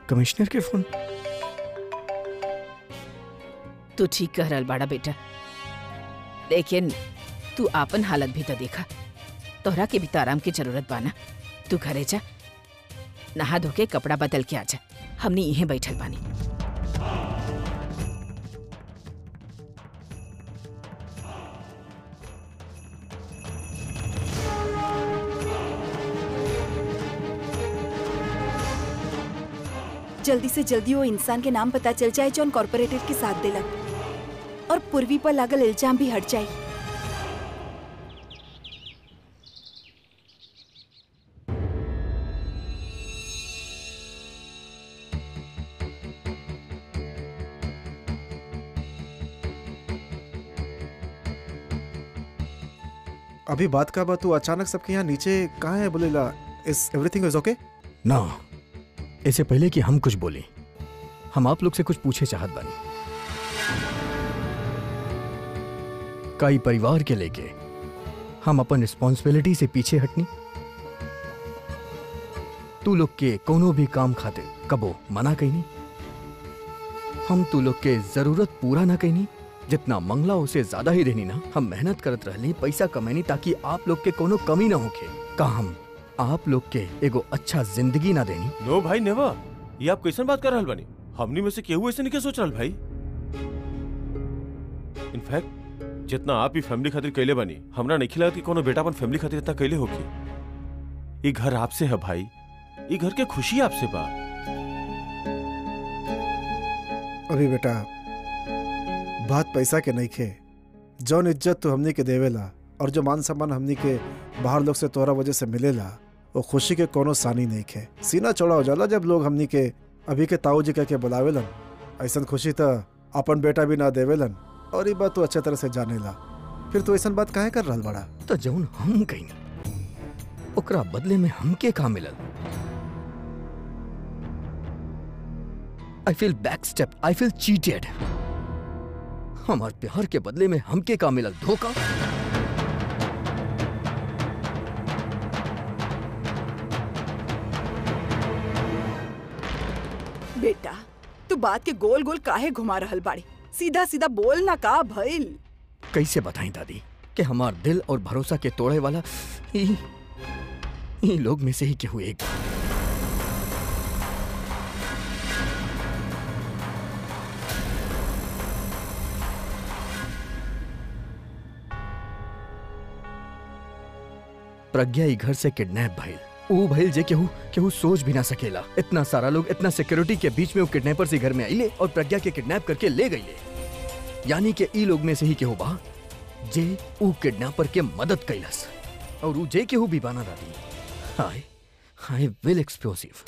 Commissioner के phone तू ठीक कह रहल बाड़ा बेटा लेकिन तू आपन हालत भी तो देखा तोहरा के भी तो आराम की जरूरत बाना तू घरे जा नहा धो के कपड़ा बदल के आजा हमनी यहीं बैठल बानी जल्दी से जल्दी वो इंसान के नाम पता चल जाए जौन कॉर्पोरेटर के साथ दिलक और पूर्वी पर लागल इल्जाम भी हट जाए अभी बात का बात तू अचानक सबके यहाँ नीचे कहाँ है बोलेला इज एवरीथिंग इज ओके ना इससे पहले कि हम कुछ बोले हम आप लोग से कुछ पूछे चाहत बानी कई परिवार के लेके हम अपन रिस्पॉन्सिबिलिटी से पीछे हटनी तू लोग के कोनो भी काम खातिर कबो मना कईनी हम तू लोग के जरूरत पूरा ना कईनी जितना मंगला उसे ज्यादा ही रहनी ना हम मेहनत करत रहली पैसा कमैनी ताकि आप लोग के कोनो कमी ना होखे का हम आप लोग के एगो अच्छा जिंदगी ना देनी नो भाई नेवर ये आप कैसन बात कर रहल बानी हमनी में से केहू ऐसे नहीं के सोच रहल भाई इनफैक्ट जितना आप ही फैमिली खातिर कैले बानी हमरा नहीं खिला कि कोनो बेटा अपन फैमिली खातिर इतना कैले होगी ये घर आपसे है भाई ये घर के खुशी आपसे बा अभी बेटा बात पैसा के नहीं खे जौन इज्जत तू हमनी के देवेला और जो मान सम्मान हमनी के बाहर लोग से तोरा वजह से मिलेला वो खुशी के कोनो सानी नहीं खे सीना चौड़ा हो जाला जब लोग हमनी के अभी के ताऊ जी कह के बुलावेलन ऐसन खुशी तो अपन बेटा भी ना देवेलन और ये बात तू अच्छे तरह से जानेला फिर तू ऐसन बात काहे कर रहल बड़ा तो जौन हम कहीं ओकरा बदले में हमके का मिलल I feel back step I feel cheated हमार प्यार के बदले में हमके का मिलल धोखा बेटा तू बात के गोल गोल काहे घुमा रहल बाड़ी सीधा सीधा बोल ना का भइल कैसे बताएं दादी कि हमार दिल और भरोसा के तोड़े वाला ई ई लोग में से ही केहू एक बा। प्रज्ञा ई घर से किडनैप भइल ऊ भइल जे केहू केहू सोच भी ना सकेला इतना सारा लोग इतना सिक्योरिटी के बीच में वो किडनैपर से घर में आइले और प्रज्ञा के किडनैप करके ले गईले यानी कि ई लोग में से ही केहू बा जे ऊ किडनैपर के मदद कैलस और ऊ जे केहू भी बाना दादी हाय हाय विल एक्सप्लोसिव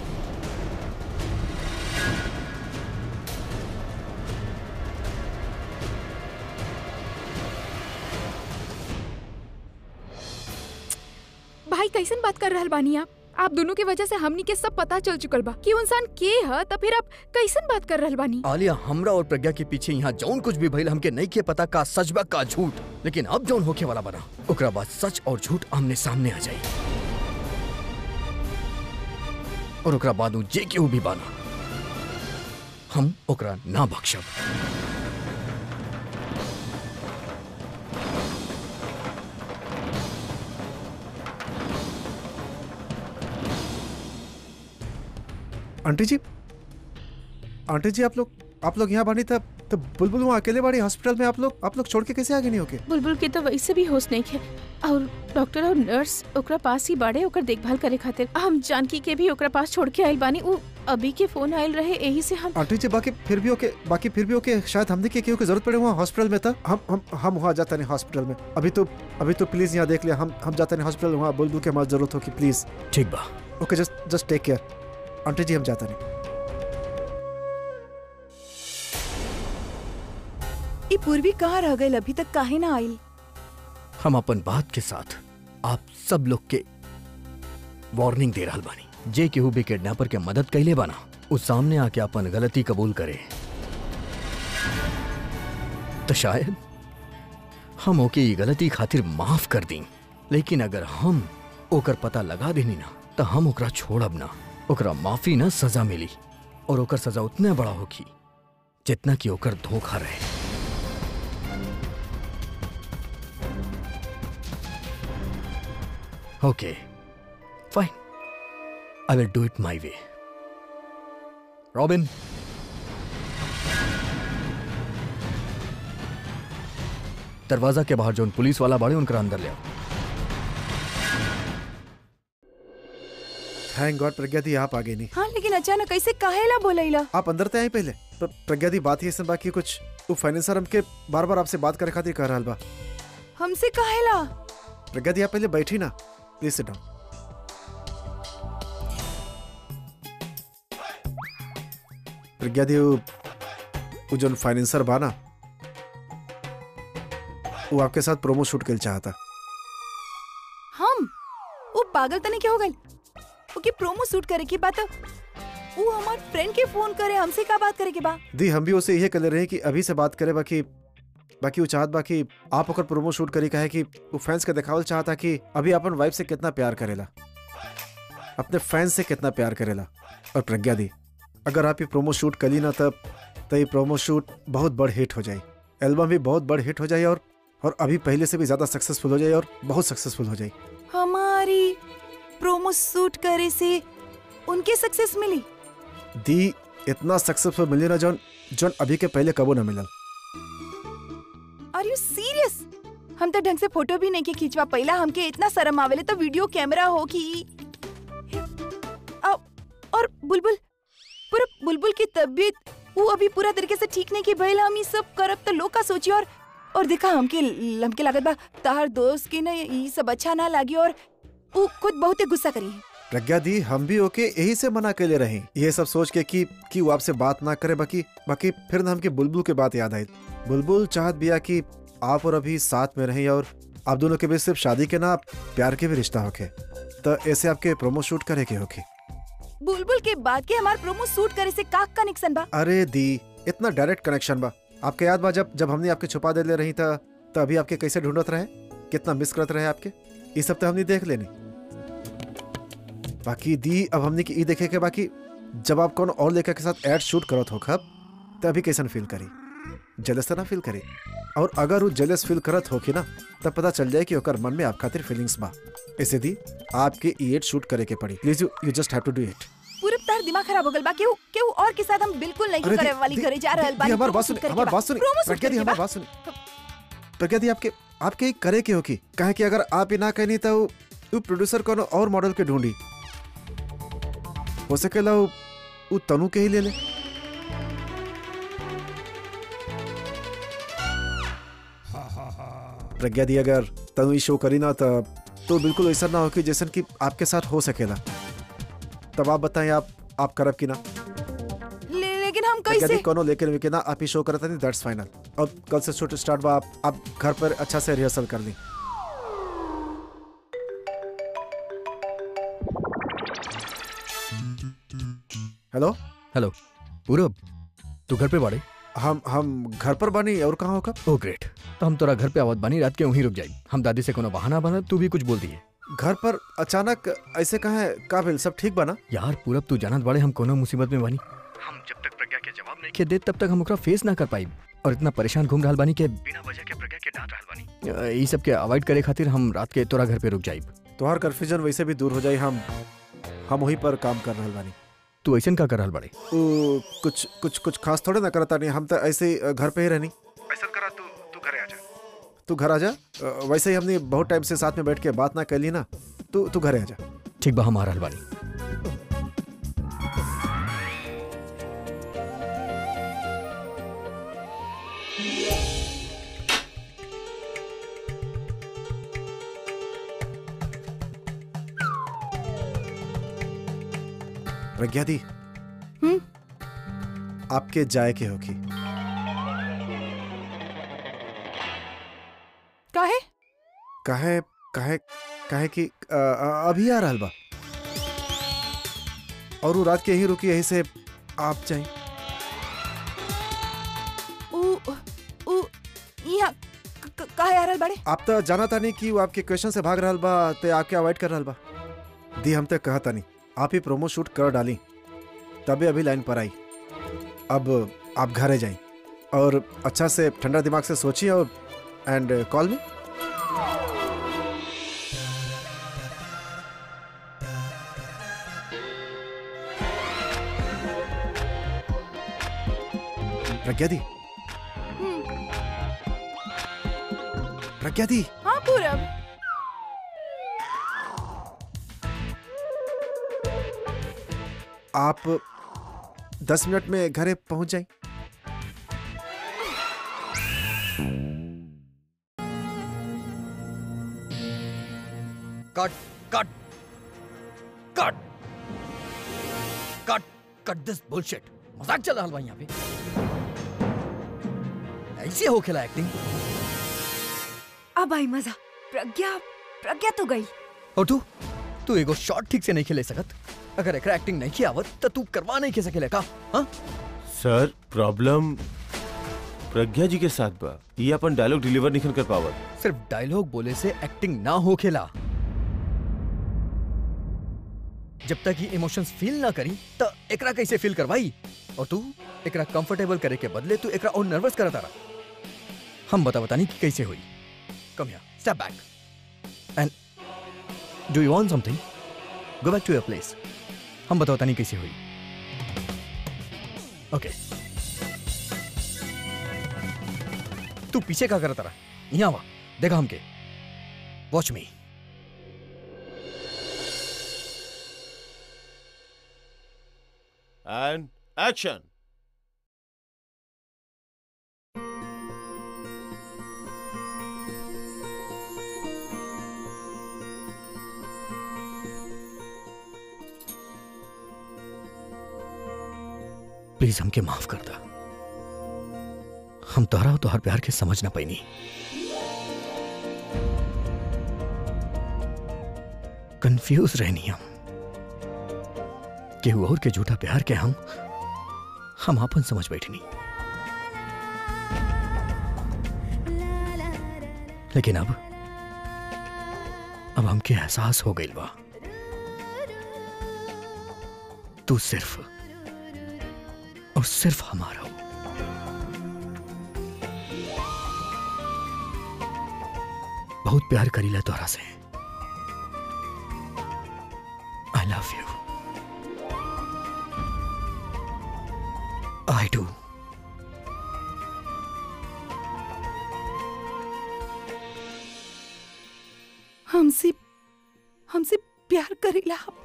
भाई कैसन बात कर रहल बानी आप आप दोनों की वजह से हमनी के सब पता चल चुकल बा कि वो इंसान के है तो फिर आप कैसन बात कर रहल बानी आलिया हमरा और प्रज्ञा के पीछे यहाँ जौन कुछ भी भइल हमके नहीं के पता का सच बा का झूठ लेकिन अब जौन होके वाला बना ओकरा बाद सच और झूठ आमने सामने आ जाई और ओकरा बाद ऊ जे केहू भी बाना हम ओकरा ना बख्शब आंटी जी आंटी जी आप लोग आप लोग यहाँ बानी तब तो बुलबुल वहाँ अकेले बाड़ी हॉस्पिटल में आप लोग आप लोग छोड़ के कैसे आगे नहीं होके बुलबुल के तो वैसे भी होश नहीं है और डॉक्टर और नर्स ओकरा पास ही बाड़े ओकर देखभाल करे खातिर हम जानकी के भी ओकरा पास छोड़ के आइल बानी उ अभी के फोन आइल रहे यही से हम आंटी जी बाकी फिर भी ओके बाकी फिर भी ओके शायद हमने के केहू की जरूरत पड़े वहाँ हॉस्पिटल में था हम हम हम वहाँ जाते नहीं हॉस्पिटल में अभी तो अभी तो प्लीज यहाँ देख लिया हम हम जाते नहीं हॉस्पिटल वहाँ बुलबुल की हमारी जरूरत होगी प्लीज ठीक बा okay just just take care aunty ji हम जाते नहीं ई पूर्वी कहाँ रह गई अभी तक काहे ना आइल हम अपन बात के साथ आप सब लोग के वार्निंग दे रहल बानी जे केहू भी किडनैपर के मदद कैले बाना उस सामने आके अपन गलती कबूल करे तो शायद हम ओके ई गलती खातिर माफ कर दी लेकिन अगर हम ओकर पता लगा देनी ना तो हम ओकरा छोड़ब ना ओकरा माफी ना सजा मिली और ओकर सजा उतने बड़ा होगी जितना कि ओकर धोखा रहे okay fine I will do it my way Robin दरवाजा के बाहर जो पुलिस वाला बाड़े उनकर अंदर ले आओ थैंक गॉड प्रज्ञा दी आप आगे नहीं हाँ लेकिन अचानक कैसे काहेला बोलैला आप अंदर ते आई पहले प्र- प्रज्ञा दी बात ही ऐसे बाकी कुछ वो फाइनेंसर हमके बार बार आपसे बात करे खातिर कह रहा बा हमसे काहेला प्रज्ञा दी आप पहले बैठी ना please sit down Pragya di वो वो जो फाइनेंसर बा ना वो आपके साथ प्रोमो शूट कर चाहता हम वो पागल तने क्या हो गए ओके प्रोमो शूट करे की बात वो हमार फ्रेंड के फोन करे हमसे का बात करे के बा दी हम भी उसे यही कर रहे हैं कि अभी से बात करे बाकी बाकी वो चाहत बाकी आप ओकर प्रोमो शूट करी कहे कि वो फैंस के दिखावल चाहता कि अभी अपन वाइफ से कितना प्यार करेला अपने फैंस से कितना प्यार करेला और प्रज्ञा दी अगर आप ये प्रोमो शूट करी ना तब तो ये प्रोमो शूट बहुत बड़ हिट हो जाए एल्बम भी बहुत बड़ हिट हो जाए और और अभी पहले से भी ज्यादा सक्सेसफुल हो जाए और बहुत सक्सेसफुल हो जाए हमारी प्रोमो शूट करे से उनके सक्सेस मिली दी इतना सक्सेसफुल मिली ना जौन जौन अभी के पहले कबो ना मिलल आर यू सीरियस हम तो ढंग से फोटो भी नहीं के खींचवा पहला हमके इतना शर्म आवेले तो वीडियो कैमरा हो कि आ- और बुलबुल पूरा बुलबुल की तबीयत वो अभी पूरा तरीके से ठीक नहीं की भइल हम ये सब करब तो लोग का सोची और और देखा हमके हमके लागत बा तार दोस्त के ना ये सब अच्छा ना लागी और वो खुद बहुत ही गुस्सा करी प्रज्ञा दी हम भी ओके यही से मना के ले रहे हैं ये सब सोच के कि कि वो आपसे बात ना करे बाकी बाकी फिर ना हमके बुलबुल के बात याद आई बुलबुल चाहत बिया कि आप और अभी साथ में रहें और आप दोनों के बीच सिर्फ शादी के ना प्यार के भी रिश्ता होके तो ऐसे आपके प्रोमो शूट करे के होके बुलबुल के बाद के हमार प्रोमो शूट करे से का कनेक्शन बा अरे दी इतना डायरेक्ट कनेक्शन बा आपके याद बा जब जब हमने आपके छुपा दे ले रही था तो अभी आपके कैसे ढूंढत रहे कितना मिस करत रहे आपके ये सब तो हमने देख लेनी बाकी दी अब हमने की ई देखे के बाकी जब आप कौन और लेखक के साथ एड शूट करत हो खब तो अभी कैसन फील करी जलस तो ना फील करी और अगर वो जलस फील करत हो कि ना तब पता चल जाए कि ओकर मन में आप खातिर फीलिंग्स बा ऐसे दी आपके ई एड शूट करे के पड़ी please you you just have to do it पूरे तार दिमाग खराब हो गल बा केहू केहू और के साथ हम बिल्कुल नहीं अरे करे दी- वाली दी- घरे जा रहल दी- बा दी, हमार बात सुनी हमार बात सुनी प्रज्ञा दी हमार बात सुनी प्रज्ञा दी आपके आपके ही करे के हो की कहे कि अगर आप ही ना कहनी तो वो- वो प्रोड्यूसर कोनो और मॉडल के ढूंढी हो सकेला वो वो तनु के ही ले ले प्रज्ञा दी अगर तनु ही शो करी ना तो तो बिल्कुल ऐसा ना हो कि जैसन कि आपके साथ हो सकेला तब आप बताएं आप आप करब की ना ले, लेकिन हम कभी कैसे कोनो लेकिन विके ना आप ही शो करता नहीं दैट्स फाइनल अब कल से शूट स्टार्ट बा आप आप घर पर अच्छा से रिहर्सल कर ली हेलो हेलो पूरब तू घर पे बाड़े हम हम घर पर बनी और कहाँ होगा ओ ग्रेट तो हम तोरा घर पे आवत बानी रात के वहीं रुक जाई हम दादी से कोनो बहाना बना तू भी कुछ बोल दिए घर पर अचानक ऐसे कहाँ है का भेल सब ठीक बना यार पूरब तू जानत बाड़े हम कोनो मुसीबत में बानी हम जब तक प्रज्ञा के जवाब नहीं के दे तब तक हम ओकरा फेस ना कर पाई और इतना परेशान घूम रहल बानी के बिना वजह के प्रज्ञा के डांट रहल बानी अ, ई सब के अवॉइड करे खातिर हम रात के तोरा घर पे रुक जाई तुम्हार कन्फ्यूजन वैसे भी दूर हो जाए हम हम वहीं पर काम कर रहे बानी तू ऐसन का कर रहल बाड़े उ, कुछ कुछ कुछ खास थोड़े ना करता नहीं हम तो ऐसे ही, अ, घर पे ही रहनी ऐसा करा तू तू घर आ जा तू घर आ जा अ, वैसे ही हमने बहुत टाइम से साथ में बैठ के बात ना कर ली ना तू तू घर आ जा ठीक बा हम आ रहल बानी प्रज्ञा दी हम्म? आपके जाए के होगी काहे काहे काहे काहे कि अ, अ, अभी आ रहल बा और वो रात के यही रुकी यही से आप जाए उ उ यहाँ क- क- काहे आ रहल बाड़े आप तो जाना था नहीं कि वो आपके क्वेश्चन से भाग रहल बा ते आपके अवॉइड कर रहल बा दी हम तो कहा था नहीं आप ही प्रोमो शूट कर डाली तभी अभी लाइन पर आई अब आप घरे जाएं और अच्छा से ठंडा दिमाग से सोचिए और and call me Pragya di Pragya di हाँ पूरब आप दस मिनट में घरे पहुंच जाएं कट कट कट कट कट दिस बुलशिट मजाक चल रहा बा यहाँ पे ऐसे हो खेला एक्टिंग अब आई मजा प्रज्ञा प्रज्ञा तो गई और तू तू एगो शॉट ठीक से नहीं खेले सकत अगर एकरा एक्टिंग नहीं की आवत तो तू करवा नहीं के सकेले का हाँ सर प्रॉब्लम प्रज्ञा जी के साथ बा ये अपन डायलॉग डिलीवर नहीं कर पावत सिर्फ डायलॉग बोले से एक्टिंग ना हो खेला जब तक ये इमोशंस फील ना करी तो एकरा कैसे फील करवाई और तू एकरा कंफर्टेबल करे के बदले तू एकरा और नर्वस करता रहा हम बता बतानी कि कैसे हुई come here step back and do you want something go back to your place हम बता बतानी कैसे हुई ओके तू पीछे का करता रहा यहाँ वा देखा हमके watch me and action please हमके माफ कर दा हम तोहरा और तोहर प्यार के समझ ना पैनी कंफ्यूज रहनी हम केहू और के झूठा प्यार के हम हम आपन समझ बैठनी लेकिन अब अब हमके एहसास हो गइल बा तू सिर्फ और सिर्फ हमारा हो बहुत प्यार करीला तोरा से I love you I do हमसे हमसे प्यार करेला आप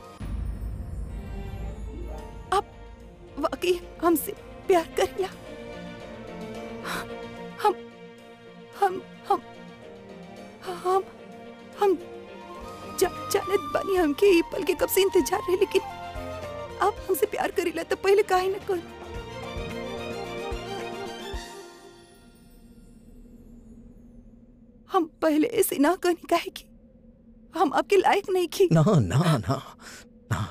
आप वाकई हमसे प्यार करेला हम हम हम हम हम जा, जानत बानी हमके ई पल के कब से इंतजार रहे लेकिन आप हमसे प्यार करेला तो पहले काहे न कर हम पहले ऐसे ना कहनी काहे की हम आपके लायक नहीं की ना ना ना ना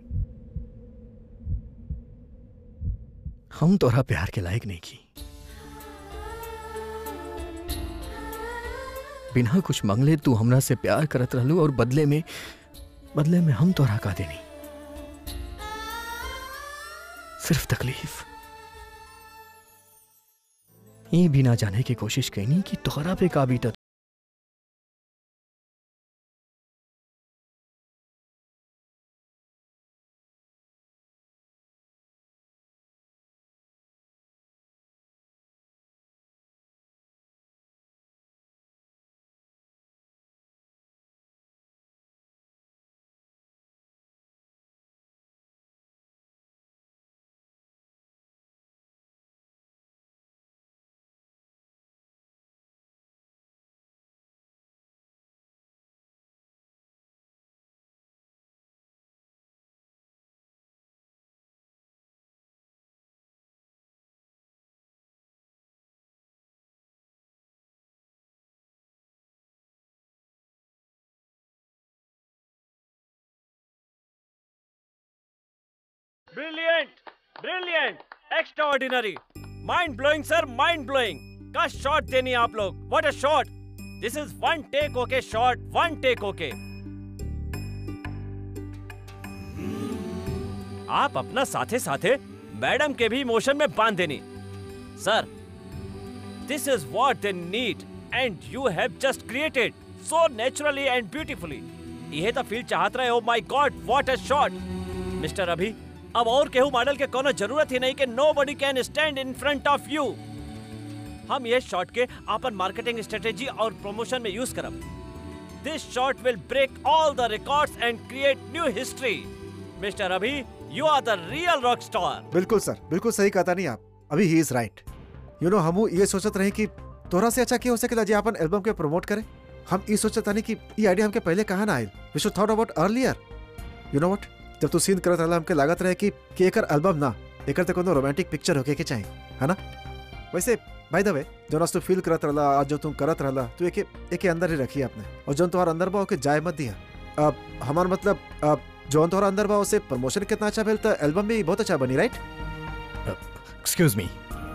हम तोरा प्यार के लायक नहीं की बिना कुछ मंगले तू हमरा से प्यार करत रहलू और बदले में बदले में हम तोरा का देनी सिर्फ तकलीफ ये भी ना जाने की कोशिश कैनी कि तोहरा पे का बीतत brilliant brilliant extraordinary mind blowing sir mind blowing का शॉट देनी आप लोग what a shot this is one take okay shot one take okay आप अपना साथे साथे मैडम के भी इमोशन में बांध देनी sir this is what they need and you have just created so naturally and beautifully यह तो फील चाहत रहे oh my god what a shot mister Abhi अब और केहू मॉडल के कोनो जरूरत ही नहीं कि nobody can stand in front of you हम ये शॉट के अपन मार्केटिंग स्ट्रेटेजी और प्रमोशन में यूज करब this shot will break all the records and create new history mister Abhi you are the real rock star बिल्कुल सर बिल्कुल सही कहता नहीं आप अभी ही इज राइट यू नो हमू ये सोचत रहे कि तोरा से अच्छा क्या हो सकेला जी अपन एल्बम के प्रमोट करे हम ये सोचत नहीं कि ये आइडिया हमके पहले कहाँ ना आयल we should thought about earlier you know what जब तू सीन करत रहला हमके लागत रहे कि कि एकर एल्बम ना एकर ते कोनो रोमांटिक पिक्चर होके के चाहिए है ना वैसे बाय द वे जोन आज तू फील करत रहला आज जो तुम करत रहला तू एके एके अंदर ही रखी आपने और जोन तुम्हारा अंदर बा ओके जाए मत दिया अब हमार मतलब अब जोन तुम्हारा अंदर बा उसे प्रमोशन कितना अच्छा भेल तो एल्बम भी बहुत अच्छा बनी right excuse me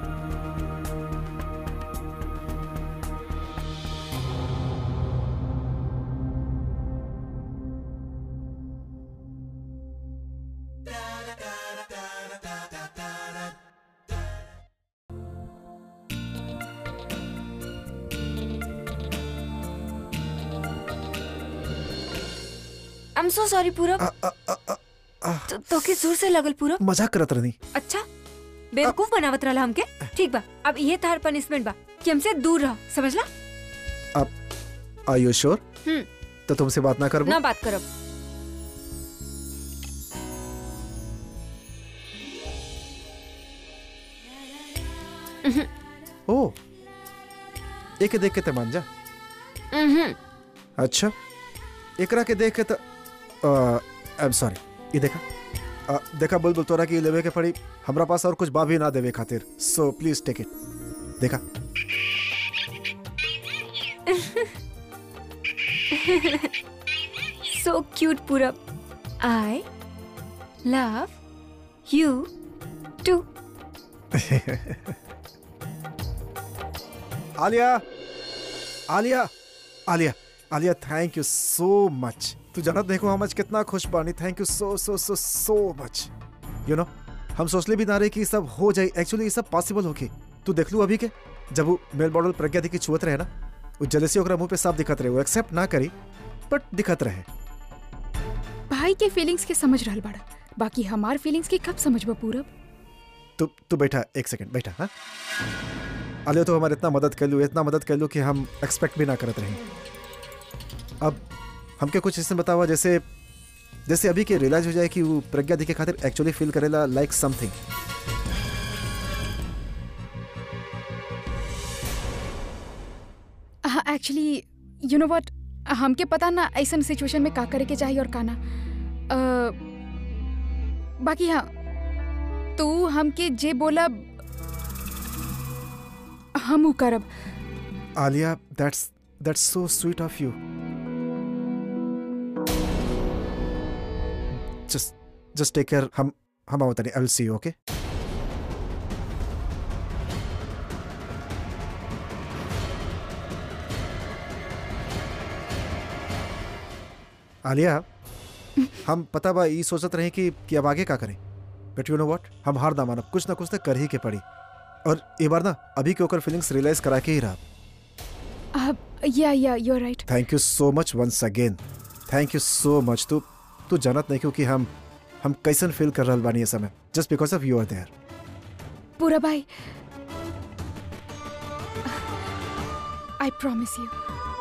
I am so sorry Purab तो, तो के जोर से लगल पूरब मजाक करत रहनी अच्छा बेवकूफ बनावत रहला हमके ठीक बा अब ये तार पनिशमेंट बा कि हमसे दूर रह समझला आर यू श्योर हम्म। तो तुमसे बात ना करबो ना बात करब ओ एके देख के ते मान जा उहुं। अच्छा एकरा के देख के तो आई एम सॉरी ये देखा अ, देखा बुलबुल तोरा की लेवे के पड़ी हमरा पास और कुछ बा भी ना देवे खातिर सो प्लीज टेक इट देखा so cute Purab I love you too Alia Alia Alia Alia thank you so much तू जानत देखो हम आज कितना खुश बानी thank you so so so so much you know हम सोचले भी ना रहे कि ये सब हो जाए एक्चुअली ये सब पॉसिबल होके तू देख लू अभी के जब वो मेल मॉडल प्रज्ञा दी की छुअत रहे ना वो जलसी ओकरा मुंह पे साफ दिखत रहे वो एक्सेप्ट ना करी बट दिखत रहे भाई के फीलिंग्स के समझ रहल बाड़ा बाकी हमार फीलिंग्स के कब समझबा पूरब तू तू बैठा एक सेकंड बैठा हाँ आलिया तो हमारे इतना मदद कर लू इतना मदद कर लू कि हम एक्सपेक्ट भी ना करत रहे अब हमके कुछ इसमें बतावा जैसे जैसे अभी के रियलाइज हो जाए कि वो प्रज्ञा दी के खातिर एक्चुअली फील करेला लाइक समथिंग हाँ एक्चुअली यू नो व्हाट हमके पता ना ऐसन सिचुएशन में का करे के चाहिए और का ना अ, बाकी हाँ तू हमके जे बोला हम उ करब Alia that's that's so sweet of you just just take care हम हम आवत नहीं आई सी ओके आलिया हम पता बा ई सोचत रहे कि कि अब आगे का करें बट यू नो व्हाट हम हार ना मानब कुछ ना कुछ तो कर ही के पड़ी और ये बार ना अभी के ओकर फीलिंग्स रियलाइज करा के ही रहा अब yeah yeah you right thank you so much once again thank you so much तू तू जानत नहीं क्योंकि हम हम कैसन फील कर रहल बानी ये समय just because of you are there पूरा भाई I promise you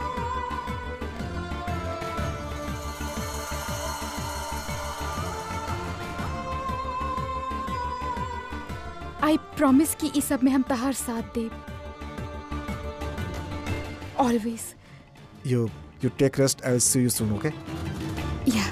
I promise कि इस सब में हम तहार साथ देब always you you take rest I will see you soon okay yeah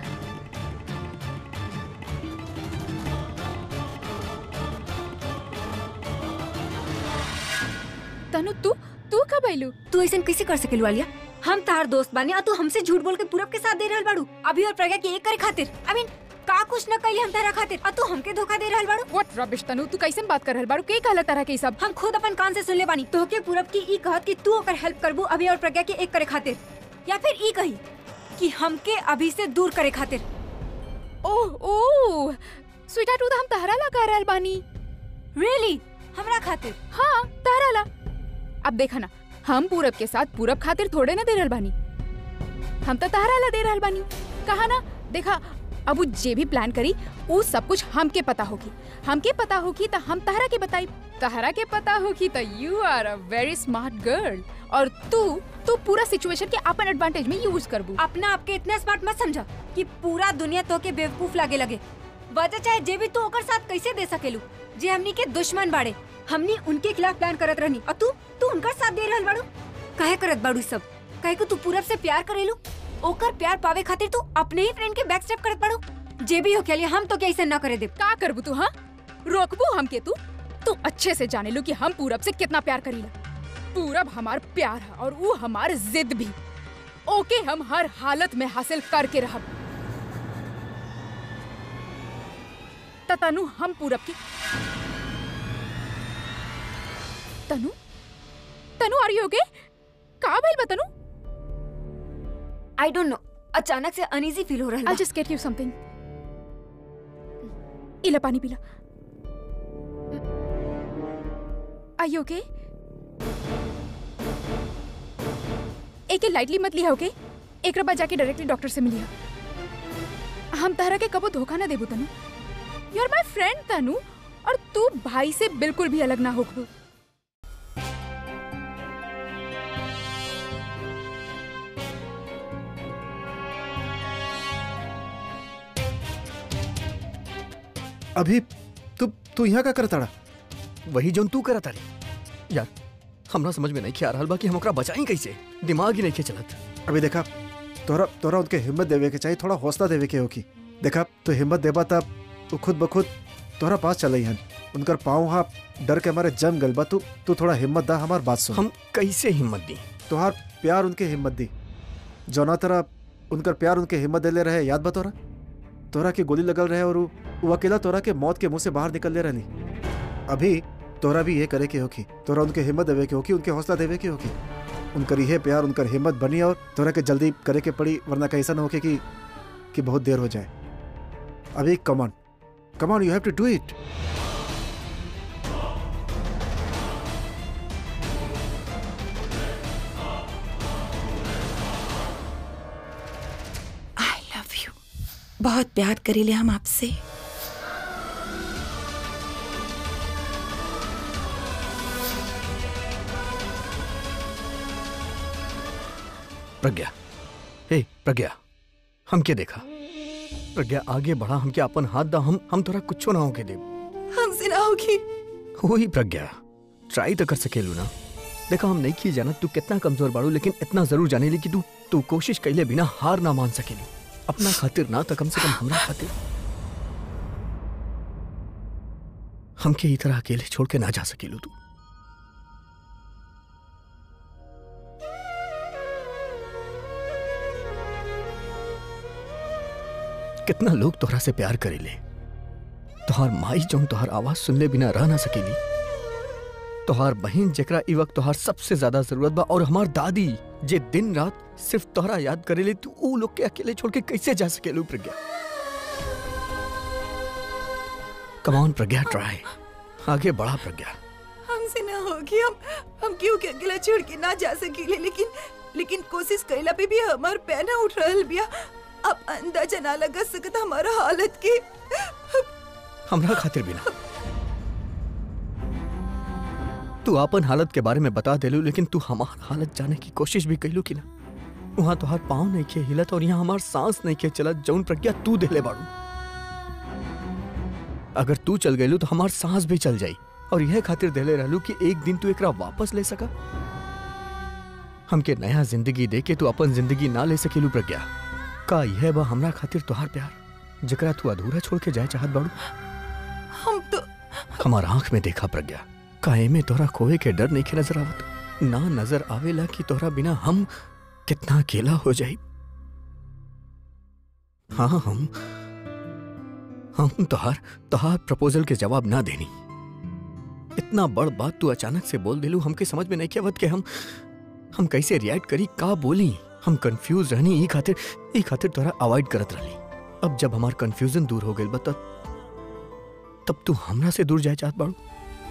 Tanu तू तू कब आइलू तू ऐसा कैसे कर सकेलू आलिया हम तार दोस्त बानी और तू हमसे झूठ बोल के पूरब के साथ दे रहल बाड़ू अभी और प्रज्ञा के एक करे खातिर आई मीन का कुछ न कइले हम तारा खातिर और तू हमके धोखा दे रहल बाड़ू व्हाट रबिश तनु तू कैसे बात कर रहल बाड़ू के कहला तरह के ई सब हम खुद अपन कान से सुन ले बानी तोहके पूरब की ई कहत कि तू ओकर हेल्प करबू अभी और प्रज्ञा के एक करे खातिर या फिर ई कही कि हमके अभी से दूर करे खातिर ओह ओह स्वीटार्ट उ तो हम तहरा ला कह रहल बानी रियली हमरा खातिर हाँ तहरा ला अब देखा ना हम पूरब के साथ पूरब खातिर थोड़े ना दे रहल बानी हम तो तहरा ला दे रहल बानी कहा ना देखा अब उ जे भी प्लान करी उ सब कुछ हमके पता होगी हमके पता होगी तो हम तहरा के बताई तहरा के पता होगी तो you are a very smart girl और तू तू पूरा सिचुएशन के अपन एडवांटेज में यूज करबू अपना आपके इतना स्मार्ट मत समझा कि पूरा दुनिया तो के बेवकूफ लागे लगे वजह चाहे जे भी तू ओकर साथ कैसे दे सकेलू जे हमनी के दुश्मन बाड़े हमनी उनके खिलाफ प्लान करत रहनी और तू तू उनकर साथ दे रहल बाड़ू काहे करत बाड़ू ई सब काहे को तू पूरब से प्यार करेलू ओकर प्यार पावे खातिर तू अपने ही फ्रेंड के बैक स्टेप करत बाड़ू जे भी हो खेलिए हम तो क्या ऐसे ना करे दे का करबू तू हाँ रोकबू हमके तू तू अच्छे से जाने लो कि हम पूरब से कितना प्यार करीला पूरब हमार प्यार है और वो हमार जिद भी ओके हम हर हालत में हासिल करके रहब त तनु हम पूरब की तनु तनु आर यू ओके का भइल बा तनु आई डोंट नो अचानक से अनईजी फील हो रहा आई है जस्ट गेट यू समथिंग इला पानी पीला आर यू ओके एके लाइटली मत लिया ओके एक बाद जाके डायरेक्टली डॉक्टर से मिलिया हम तहरा के कबो धोखा ना देबू तनु यू आर माय फ्रेंड तनु और तू भाई से बिल्कुल भी अलग ना होकबू अभी तू तू यहाँ का करताड़ा वही जोन तू करत तारी यार हमरा समझ में नहीं खे आ रहल बा कि हम ओकरा बचाई कैसे दिमाग ही नहीं खे चलत अभी देखा तोरा तोरा उनके हिम्मत देवे के चाहिए थोड़ा हौसला देवे के होगी देखा तू हिम्मत देबा तब तू खुद ब खुद तोहरा पास चल हन उनकर पाँव हाँ डर के हमारे जम गल बा तू तू थोड़ा हिम्मत दा हमार बात सुन हम कैसे हिम्मत दी तोहार प्यार उनके हिम्मत दी जौना तरह उनकर प्यार उनके हिम्मत देले रहे याद बा तोरा तोरा के गोली लगल रहे और उ- उ अकेला तोरा के मौत के मुंह से बाहर निकल ले रहली अभी तोरा भी ये करे के होगी तोरा उनके हिम्मत देवे के होगी उनके हौसला देवे के होगी उनकर ये प्यार उनकर हिम्मत बनी और तोरा के जल्दी करे के पड़ी वरना कैसा ना होके कि कि बहुत देर हो जाए अभी come on come on you have to do it I love you बहुत प्यार करीले हम आपसे प्रज्ञा हे प्रज्ञा हम के देखा प्रज्ञा आगे बढ़ा हमके अपन हाथ दा हम हम तोरा कुछो ना होके दे हमसे ना होगी वही प्रज्ञा ट्राई तो कर सकेलू ना देखा हम नहीं की जाना तू कितना कमजोर बाड़ू लेकिन इतना जरूर जाने ली कि तू तू कोशिश कैले बिना हार ना मान सकेली अपना खातिर ना तो कम से कम हमरा खातिर हमके ई तरह अकेले छोड़ के ना जा सकेलू तू कितना लोग तोहरा से प्यार करेले तोहार माई जौन तोहार आवाज सुनले बिना रह ना सकेली तोहार बहन जेकरा ई वक्त तोहार सबसे ज्यादा जरूरत बा और हमार दादी जे दिन रात सिर्फ तोहरा याद करेले तू ऊ लोग के अकेले छोड़ के कैसे जा सकेलू प्रज्ञा कमान प्रज्ञा ट्राई आगे बढ़ा प्रज्ञा हमसे ना होगी हम हम क्यों के अकेला छोड़ के ना जा सकीले लेकिन लेकिन कोशिश कैला पे भी हमार पैर ना उठ रहल बिया अब अंदाजा ना लगा सकत हमारा हालत के हमरा खातिर बिना तू अपन हालत के बारे में बता देलू लेकिन तू हमार हालत जाने की कोशिश भी कैलू कि ना वहां तोहार पाँव नहीं के हिलत और यहाँ हमार सांस नहीं के चलत जौन प्रज्ञा तू देले बाड़ू अगर तू चल गईलू तो हमार सांस भी चल जाई और यह खातिर देले रहलू कि एक दिन तू एकरा वापस ले सका हमके नया जिंदगी दे के तू अपन जिंदगी ना ले सकेलू प्रज्ञा का यह बा हमरा खातिर तोहार प्यार जकरा तू अधूरा छोड़ के जाए चाहत बाड़ू हम तो हमार आंख में देखा प्रज्ञा काहे में तोरा खोए के डर नहीं के नजर आवत ना नजर आवेला कि तोरा बिना हम कितना अकेला हो जाई हाँ हम हम तोहार तोहार प्रपोजल के जवाब ना देनी इतना बड़ बात तू अचानक से बोल दिलू हमके समझ में नहीं के आवत के हम हम कैसे रिएक्ट करी का बोली हम कंफ्यूज रहनी ई खातिर ई खातिर तोरा अवॉइड करत रहली अब जब हमार कंफ्यूजन दूर हो गइल बा त तब तू हमरा से दूर जाए चाहत बाड़ू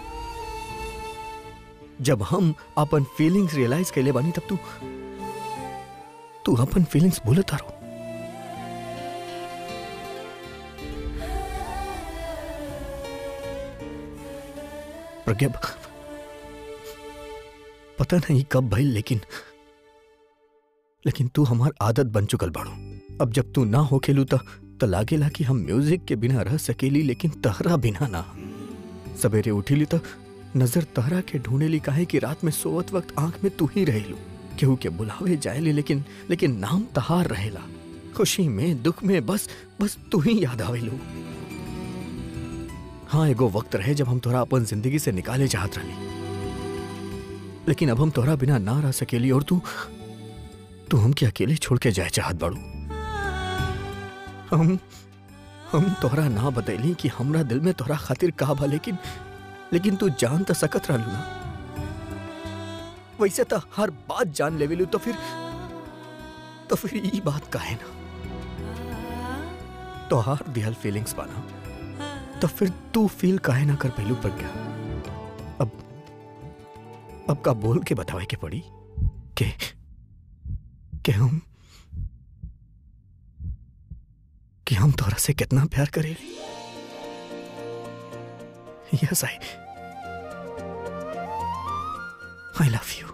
जब हम अपन फीलिंग्स रियलाइज कैले बानी तब तू तू अपन फीलिंग्स भूलत रहो प्रज्ञा पता नहीं कब भइल लेकिन लेकिन तू हमार आदत बन चुकल बाड़ू अब जब तू ना हो खेलू त त लागेला कि हम म्यूजिक के बिना रह सकेली लेकिन तहरा बिना ना सवेरे उठीली त नजर तहरा के ढूंढेली काहे कि रात में सोवत वक्त आंख में तू ही रहेलू केहू के बुलावे जाएली लेकिन लेकिन नाम तहार रहेला खुशी में दुख में बस बस तू ही याद आवेलू हाँ एगो वक्त रहे जब हम तोरा अपन जिंदगी से निकाले चाहत रही लेकिन अब हम तोरा बिना ना रह सकेली और तू तू हमके अकेले छोड़ के जाए चाहत बाड़ू हम हम तोहरा ना बतैली कि हमरा दिल में तोहरा खातिर का बा लेकिन लेकिन तू जान त सकत रहलू ना वैसे तो हर बात जान लेवेलू तो फिर तो फिर ई बात काहे ना तोहार दिहल फीलिंग्स बाना तो फिर तू फील काहे ना कर पहलू पर क्या अब अब का बोल के बतावे के पड़ी के कि हम कि हम तोरा से कितना प्यार करेली yes I I love you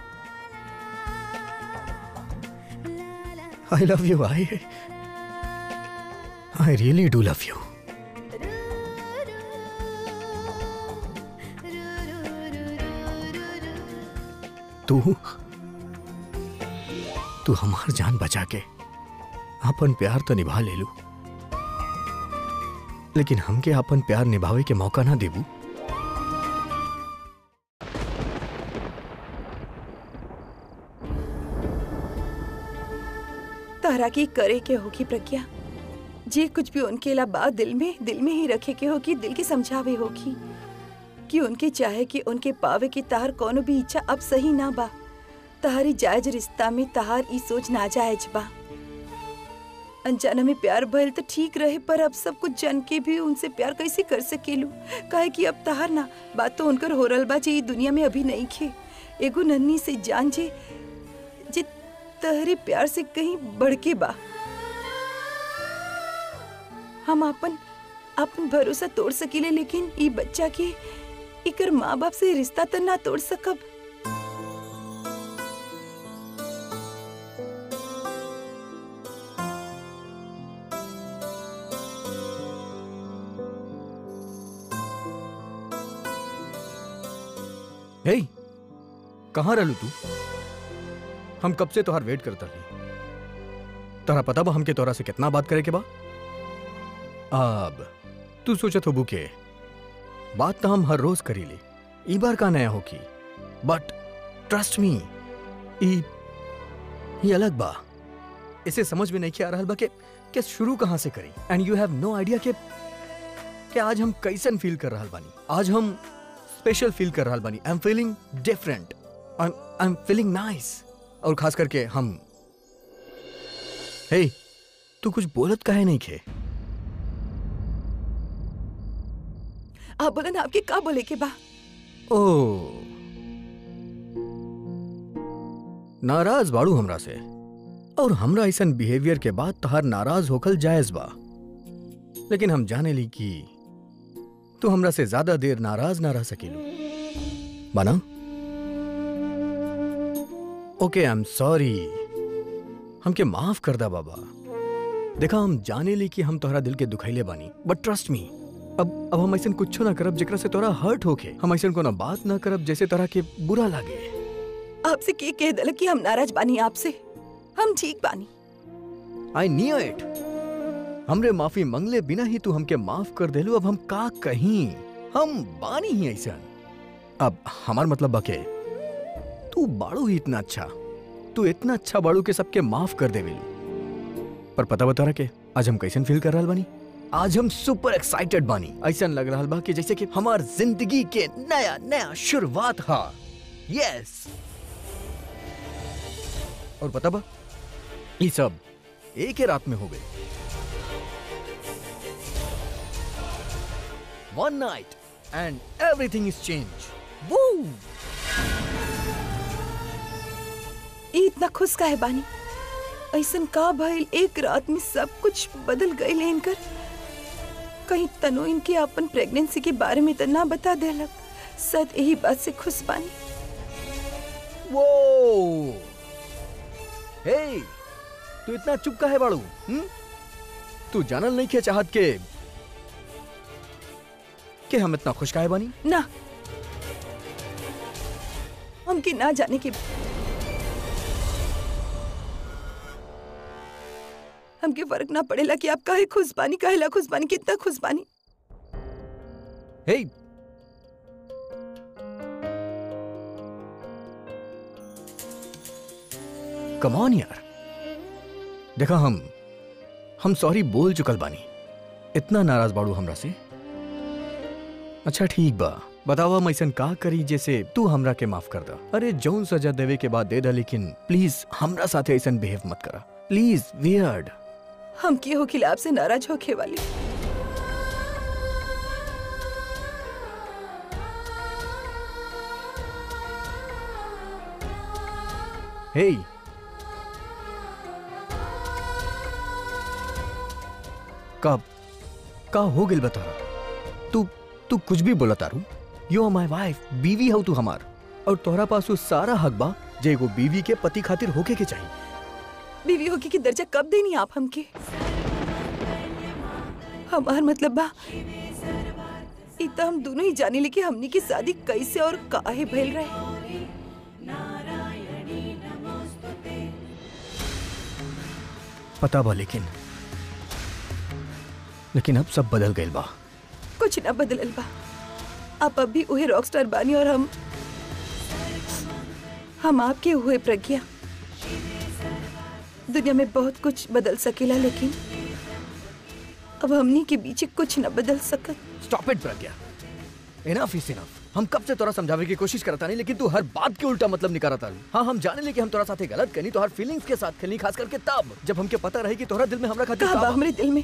I love you I I really do love you तू तू हमार जान बचा के अपन प्यार तो निभा ले लू लेकिन हमके अपन प्यार निभावे के मौका ना देबू तहरा की करे के होगी प्रज्ञा जे कुछ भी उनके ला बात दिल में दिल में ही रखे के होगी दिल की समझावे होगी कि उनके चाहे कि उनके पावे की तहार कोनो भी इच्छा अब सही ना बा तहारी जायज रिश्ता में तहार ई सोच ना जायज बा अनजाना में प्यार भइल तो ठीक रहे पर अब सब कुछ जन के भी उनसे प्यार कैसे कर सकेलू काहे कि अब तहार ना बात तो उनकर हो रहल बा जे ई दुनिया में अभी नहीं खे एगो नन्ही से जान जे जे तहरे प्यार से कहीं बढ़ के बा हम अपन अपन भरोसा तोड़ सकीले लेकिन ई बच्चा के इकर माँ बाप से रिश्ता तो ना तोड़ सकब हे कहाँ रहलू तू हम कब से तोहार वेट करता रही तोरा पता बा हमके तोरा से कितना बात करे के बा अब तू सोचत हो बुके बात तो हम हर रोज करीले ई बार का नया होकी बट ट्रस्ट मी ई ये अलग बा इसे समझ में नहीं आ रहा बा के कि शुरू कहाँ से करी and you have no idea के कि आज हम कैसन फील कर रहा बानी आज हम स्पेशल फील कर रहा बानी I am feeling different I am feeling nice और खास करके हम हे तू कुछ बोलत काहे नहीं खे आप बोलन आपके का बोले के बा ओ नाराज बाड़ू हमरा से और हमरा ऐसन बिहेवियर के बाद तहार नाराज होखल जायज बा लेकिन हम जाने ली कि तू हमरा से ज्यादा देर नाराज ना रह सकेलू बना ओके आई एम सॉरी हमके माफ कर दा बाबा देखा हम जाने ली कि हम तोहरा दिल के दुखैले बानी बट ट्रस्ट मी अब अब हम ऐसा कुछ ना करब जेकरा से तोरा हर्ट होके हम ऐसा कोनो बात ना करब जैसे तोरा के बुरा लागे आपसे के कह दल कि हम नाराज बानी आपसे हम ठीक बानी आई न्यू इट हमरे माफी मंगले बिना ही तू हमके माफ कर देलू अब हम का कहीं हम बानी ही ऐसा अब हमार मतलब बके तू बाड़ू ही इतना अच्छा तू इतना अच्छा बाड़ू के सबके माफ कर देवेलू पर पता बता रहा के आज हम कैसन फील कर रहा बानी आज हम सुपर एक्साइटेड बानी ऐसा लग रहा बा कि जैसे कि हमार जिंदगी के नया नया शुरुआत हा यस और पता बा ये सब एक ही रात में हो गए one night and everything is change वो ई इतना खुश काहे बानी ऐसन का भइल एक रात में सब कुछ बदल गए इनकर कहीं तनो इनके अपन प्रेगनेंसी के बारे में तो ना बता देलक सद यही बात से खुश बानी वो हे तू इतना चुप का है बाड़ू हम्म? तू जानल नहीं के चाहत के कि हम इतना खुश काहे बानी ना हमके ना जाने के हमके फर्क ना पड़ेला कि आप काहे खुश बानी काहेला खुश बानी कितना खुश बानी हे कम ऑन यार देखा हम हम सॉरी बोल चुकल बानी इतना नाराज बाड़ू हमरा से अच्छा ठीक बा बतावा हम ऐसन का करी जैसे तू हमरा के माफ कर दा अरे जौन सजा देवे के बाद दे दा लेकिन प्लीज हमरा साथे ऐसन बिहेव मत करा प्लीज वियर्ड हम के हो खिलाफ से नाराज होके वाली हे कब का हो गिल बता तू तू कुछ भी बोला तारू यू आर माय वाइफ बीवी हो तू हमार और तोहरा पास वो सारा हक बा जे एगो बीवी के पति खातिर होके के चाहिए बीवी होके की दर्जा कब देनी आप हमके हमार मतलब बा इ त हम दोनों ही जाने कि हमनी की शादी कैसे और काहे भइल रहे पता बा लेकिन लेकिन अब सब बदल गइल बा कुछ ना बदलल बा आप अब भी उहे रॉकस्टार बानी और हम हम आपके हुए प्रज्ञा दुनिया में बहुत कुछ बदल सकेला लेकिन अब हमनी के बीच कुछ न बदल सकत stop it Pragya enough is enough हम कब से तोरा समझावे की कोशिश करता नहीं लेकिन तू हर बात के उल्टा मतलब निकालता रही हाँ हम जाने ले कि हम तोरा साथे गलत करनी तो हर फीलिंग्स के साथ खेलनी खास करके तब जब हमके पता रहे कि तोरा दिल में हमरा खातिर कहा का बा बा। हमरे दिल में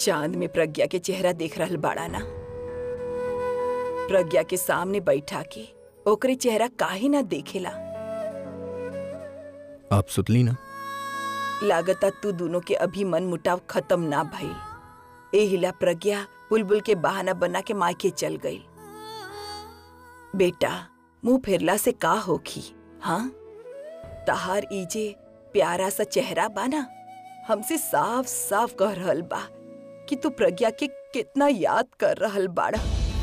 चांद में प्रज्ञा के चेहरा देख रहल बाड़ा ना प्रज्ञा के सामने बैठा के ओकरे चेहरा काहे ना देखेला आप सुतली ना लागता तू दोनों के अभी मन मुटाव खत्म ना भइल एहिला प्रज्ञा बुलबुल के बहाना बना के मायके चल गई बेटा मुंह फेरला से का होखी हाँ तहार इजे प्यारा सा चेहरा बाना हमसे साफ साफ कह रहल बा कि तू प्रज्ञा के कितना याद कर रहल बाड़ा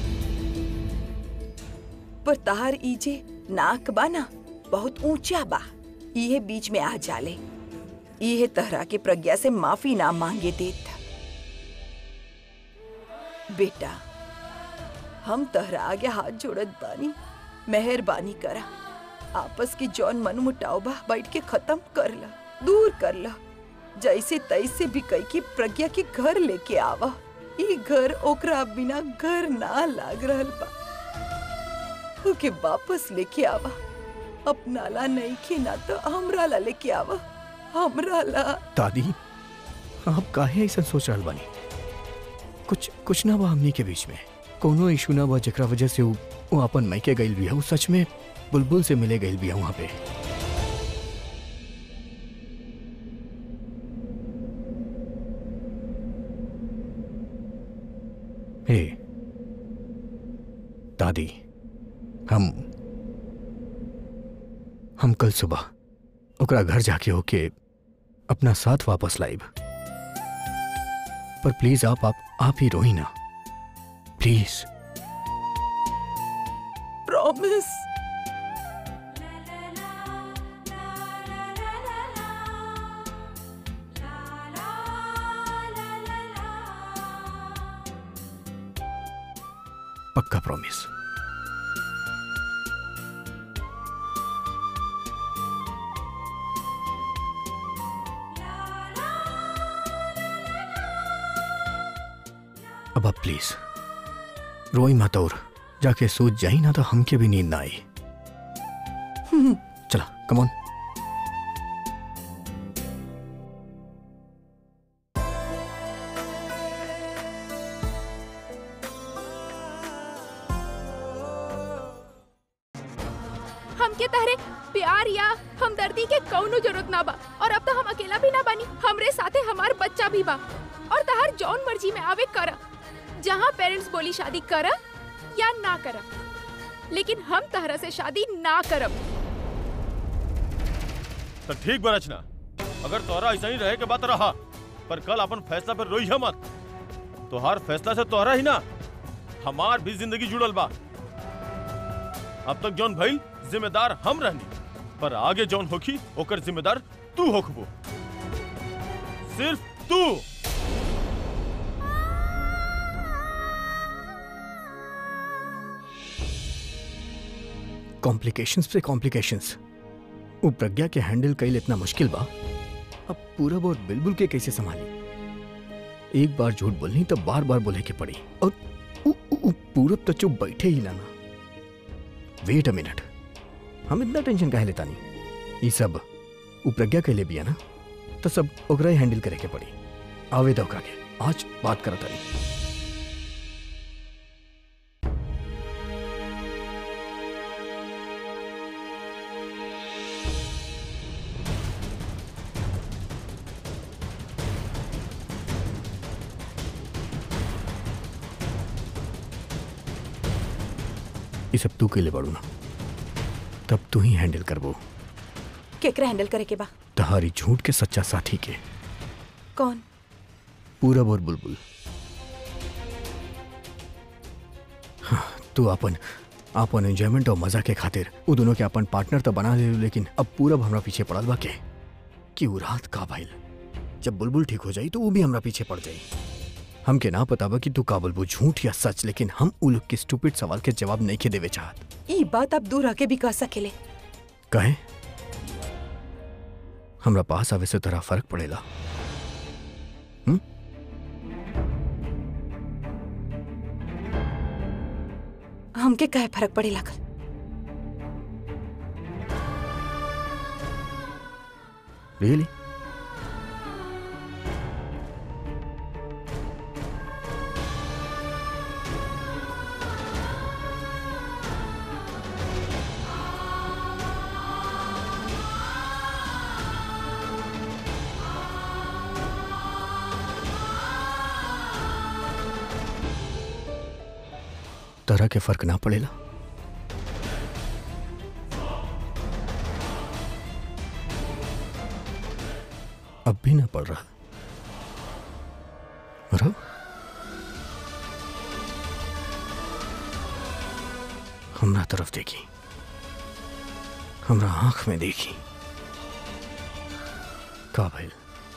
पर तहार इजे नाक बाना बहुत ऊंचा बा इहे बीच में आ जाले इहे तहरा के प्रज्ञा से माफी ना मांगे देत बेटा हम तहरा आगे हाथ जोड़त बानी मेहरबानी करा आपस के जौन मन मुटाव बा बैठ के खत्म कर ला दूर कर ला जैसे तैसे भी कई की प्रज्ञा के घर लेके आवा ई घर ओकरा बिना घर ना लाग रहल बा ओके वापस लेके आवा अपना ला नहीं के ना तो हमरा ला लेके आवा हमरा ला दादी आप काहे ऐसा सोच रहल बानी कुछ कुछ ना बा हमनी के बीच में कोनो इशू ना बा जेकरा वजह से वो वो अपन मायके गइल भी है वो सच में बुलबुल से मिले गइल भी है वहाँ पे हे दादी हम हम कल सुबह ओकरा घर जाके होके अपना साथ वापस लाइब पर प्लीज आप आप आप ही रोई ना प्लीज प्रॉमिस पक्का प्रॉमिस अब आप प्लीज रोई मत और जाके सोच जाई ना तो हमके भी नींद ना आई चला कमॉन हमके तहरे प्यार या हमदर्दी के कौनो जरूरत ना बा और अब तो हम अकेला भी ना बानी हमरे साथे हमार बच्चा भी बा और तहार जौन मर्जी में आवे कर जहाँ पेरेंट्स बोली शादी कर या ना कर लेकिन हम तहरा से शादी ना करब तो ठीक बा रचना अगर तोहरा ऐसा ही रहे के बात रहा पर कल अपन फैसला पर रोई मत तोहार फैसला से तोहरा ही ना हमार भी जिंदगी जुड़ल बा अब तक जौन भइल जिम्मेदार हम रहनी पर आगे जौन होखी ओकर जिम्मेदार तू होखबो सिर्फ तू कॉम्प्लिकेशंस पे कॉम्प्लिकेशंस वो प्रज्ञा के हैंडल कईल इतना मुश्किल बा अब पूरब और बिलबुल के कैसे संभाली एक बार झूठ बोलनी तो बार बार बोले के पड़ी और उ, उ, उ, पूरब तो चुप बैठे ही ना वेट अ मिनट हम इतना टेंशन काहे लेता नहीं ये सब वो प्रज्ञा के लिए भी है ना तो सब ओकरा ही हैंडल करे के पड़ी आवे दो ओकरा के आज बात करता नहीं ये सब तू के लिए बड़ू ना तब तू ही हैंडल करबो केकरा हैंडल करे के बा तहारी झूठ के सच्चा साथी के कौन पूरब और बुलबुल हाँ, तू अपन अपन एंजॉयमेंट और मजा के खातिर वो दोनों के अपन पार्टनर तो बना ले लेकिन अब पूरब हमरा पीछे पड़ल बा के कि वो रात का भइल जब बुलबुल ठीक हो जाई तो वो भी हमरा पीछे पड़ जाई हमके ना पता बा कि तू का बुलबुल झूठ या सच लेकिन हम उ लोग के स्टूपिड सवाल के जवाब नहीं के देवे चाहत ई बात आप दूर आके भी कह सकेले कहे हमरा पास आवे से तोरा फर्क पड़ेला हम्म हमके कहे फर्क पड़े लागल रियली तरह के फर्क ना पड़ेला अब भी ना पड़ रहा रो हमरा तरफ देखी हमरा आंख में देखी का भइल